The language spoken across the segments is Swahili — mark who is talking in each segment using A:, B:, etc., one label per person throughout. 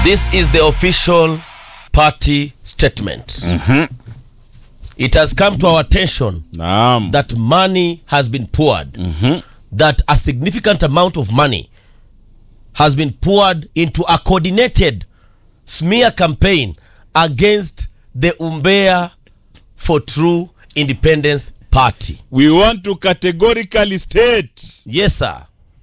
A: This is the official party statement. It has come to our attention
B: Naam.
A: that money has been poured, that a significant amount of money has been poured into a coordinated smear campaign against the Umbea for True Independence Party.
B: We want to categorically state
A: Yes, sir.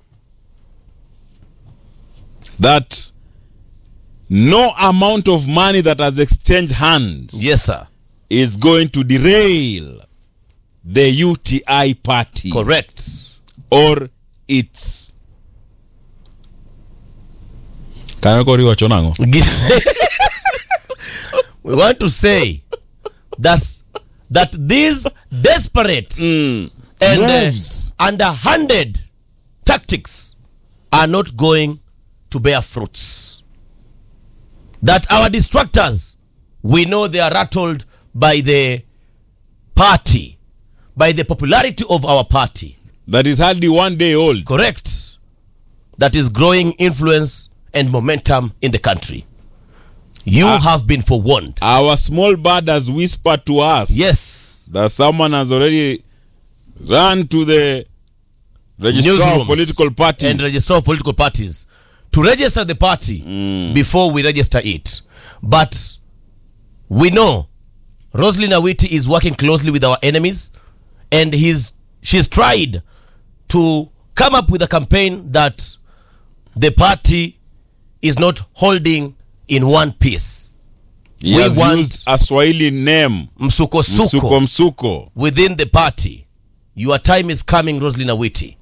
B: that no amount of money that has exchanged hands
A: Yes, sir.
B: is going to derail the UTI party
A: Correct.
B: or its kayakoriwa chonango
A: we want to say that that these desperate and uh,
B: Moves.
A: underhanded tactics are not going to bear fruits. That our distractors, we know they are rattled by the party, by the popularity of our party.
B: that is hardly one day old
A: Correct. That is growing influence and momentum in the country. You
B: Ah.
A: have been forewarned.
B: our small bird has whispered to us
A: Yes.
B: that someone has already run to the registrar
A: Newsrooms
B: of political parties
A: and register of political parties to register the party before we register it. But we know Roslyn Awiti is working closely with our enemies, and he's she's tried to come up with a campaign that the party is not holding in one piece.
B: he
A: we
B: has
A: want-
B: used a swahili name
A: Msuko
B: msuko
A: suko
B: msuko
A: within the party. Your time is coming, Roslyn Awiti.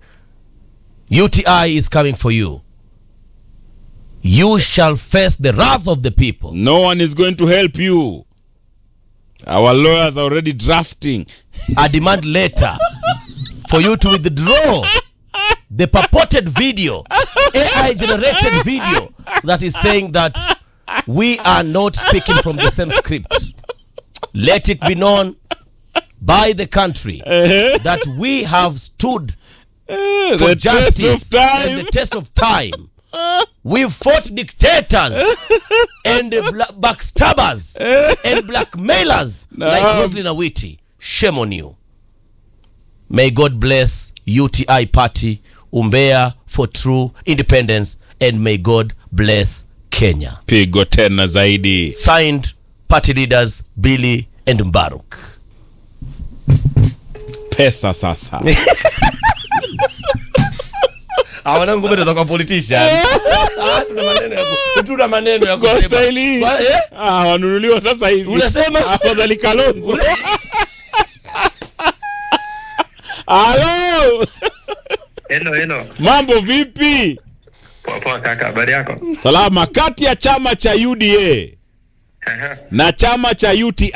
A: UTI is coming for you. You shall face the wrath of the people.
B: no one is going to help you our lawyers are already drafting
A: A demand letter for you to withdraw the purported video, AI generated video that is saying that we are not speaking from the same script. Let it be known by the country that we have stood for
B: the
A: justice
B: test of time
A: and the test of time. We fought dictators and bla- backstabbers and blackmailers like
B: Naam.
A: Roslyn Awiti. Shame on you. May God bless UTI Party, Umbea for true independence, and may God bless Kenya.
B: pigo tena zaidi
A: Signed, party leaders Billy and Mbaruk.
B: pesa sasa
A: Hawana ngombe za kwa politician. Tuna maneno ya ku- tuna maneno ya
B: kwa
A: kusema.
B: staili hii
A: Kwa- eh?
B: ah, wanunuliwa sasa hivi
A: Unasema?
B: afadhali kalonzo halo
C: Hello, hello.
B: mambo vipi
C: Poa poa kaka, habari yako?
B: salama kati ya chama cha uda
C: Aha,
B: na chama cha uti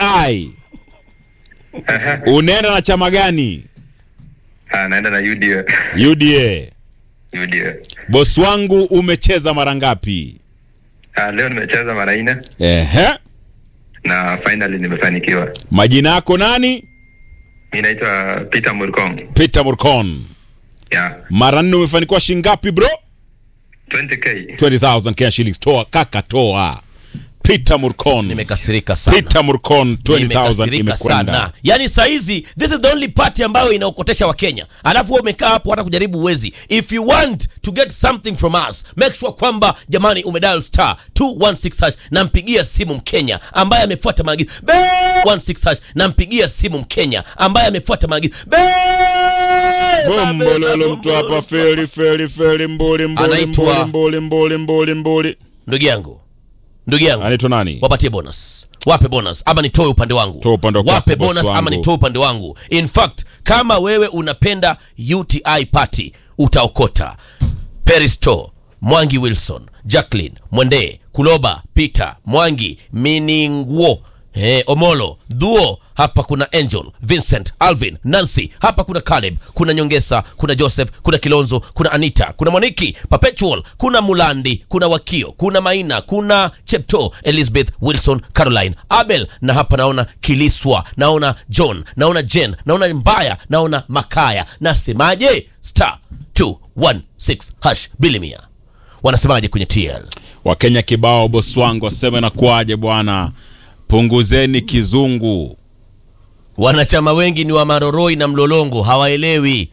C: aha.
B: unaenda na chama gani
C: Ah, naenda na UDA.
B: uda
C: UDA.
B: bosi wangu umecheza mara ngapi
C: Ah, leo nimecheza mara nne
B: ehe
C: na finally nimefanikiwa.
B: majina yako nani
C: Mimi naitwa Peter Murkong.
B: peter murcon
C: Yeah,
B: mara nne umefanikiwa shingapi bro
C: 20k.
B: 20000 kenya shillings toa kaka toa peter murcon
A: Nimekasirika sana.
B: peter murcon 20000
A: Nimekasirika
B: imekwenda
A: sana. Yaani saa hizi this is the only party ambayo inaokotesha Wakenya, alafu wewe umekaa hapo hata kujaribu uwezi. If you want to get something from us, make sure kwamba jamani umedial star 216 hash, nampigia simu Mkenya ambaye amefuata maagizo Be 16 hash, nampigia simu Mkenya ambaye amefuata maagizo Be
B: bombololo mtu hapa feli feli feli mbuli mbuli
A: Anaitwa-
B: mbuli mbuli mbuli mbuli
A: Ndugu yangu, ndugu yangu,
B: anaitwa nani
A: wapatie bonus wape bonus ama nitoe upande wangu
B: Toa upande wako,
A: wape
B: boss
A: bonus ama
B: wangu.
A: nitoe upande wangu in fact kama wewe unapenda uti party utaokota peristo mwangi wilson jacklin mwendee kuloba peter mwangi miningwo Eh, omolo dhuo hapa kuna angel vincent alvin nancy hapa kuna caleb kuna nyongesa kuna joseph kuna kilonzo kuna anita kuna moniki perpetual kuna mulandi kuna wakio kuna maina kuna chepto elizabeth wilson caroline abel na hapa naona kiliswa naona john naona jen naona mbaya naona makaya nasemaje star 216 hash bilimia wanasemaje kwenye tl
B: wakenya kibao boswango waseme na kwaje bwana punguzeni kizungu
A: wanachama wengi ni wa maroroi na mlolongo hawaelewi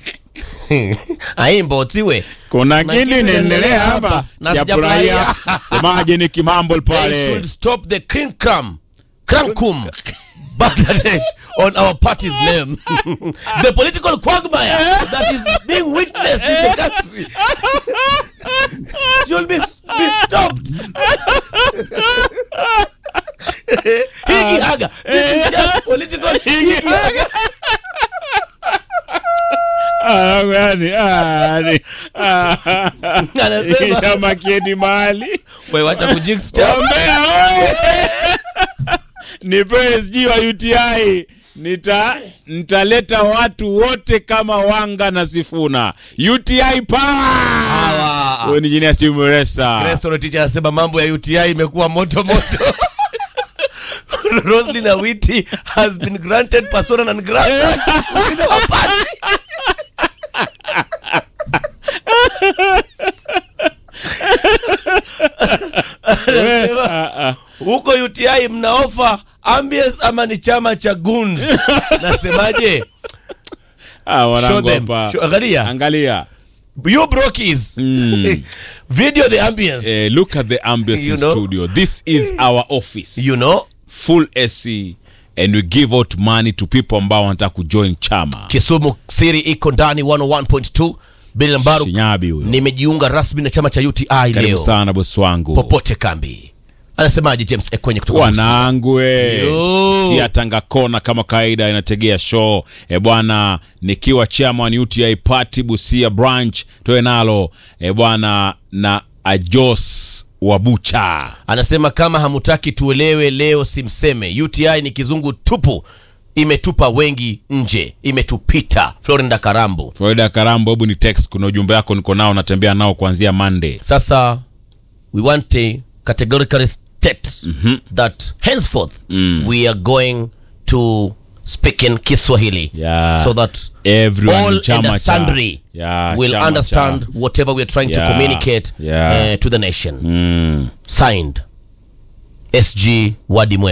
A: aimbotiwe
B: kuna
A: Na
B: kitu
A: kitu
B: inaendelea hapa
A: na
B: sijafurahia
A: sijafurahia.
B: semaje ni kimambol
A: they
B: pale
A: should stop the krinkram kramkum Bangladesh on our party's name. the political quagmire that is being witnessed in the country should be, be stopped. Higi haga. This is just political higi haga.
B: Ah, yani, ah, yani, ah,
A: Anasema,
B: chama kieni mahali
A: wewe wacha kujinx chama.
B: Ombea, oe! nipewe sijui wa UTI nita nitaleta watu wote kama wanga na sifuna UTI power
A: Hawa.
B: huyo ni jini ya Steve Muresa
A: Restaurant teacher anasema mambo ya UTI imekuwa moto moto. Roslyn Awiti has been granted persona non grata within our party. Anasema, huko UTI mna ofa ambience ama ni chama cha guns? Nasemaje?
B: ah,
A: Show
B: wanangu
A: them.
B: hapa
A: Show- Angalia.
B: angalia
A: You brokies.
B: Mm.
A: Video the ambience.
B: eh, look at the ambience
A: You
B: in
A: know?
B: studio this is our office
A: You know?
B: full AC and we give out money to people ambao wanataka kujoin chama
A: Kisumu siri iko ndani 101.2 Billy Mbaru
B: Shinyabi huyo
A: nimejiunga rasmi na chama cha UTI
B: karibu
A: leo
B: sana bosi wangu
A: popote kambi anasemaje James Ekwenye kutoka Busia?
B: wanangu we
A: Yo.
B: si atanga kona kama kawaida inategea show e bwana nikiwa chairman UTI party Busia branch toe nalo e bwana na ajos wabucha
A: anasema kama hamutaki tuelewe leo simseme UTI ni kizungu tupu imetupa wengi nje imetupita Florinda Karambo
B: Florida Karambo, hebu ni text, kuna ujumbe wako niko nao natembea nao kuanzia Monday.
A: sasa we want a categorically state that henceforth we are going to speak in Kiswahili
B: Yeah.
A: so that
B: Everyone
A: all
B: in chama
A: and
B: cha-
A: sundry
B: Yeah,
A: will
B: chama
A: understand
B: cha-
A: whatever we are trying to
B: Yeah.
A: communicate
B: Yeah.
A: uh, to the nation
B: Mm.
A: signed SG Wadimwe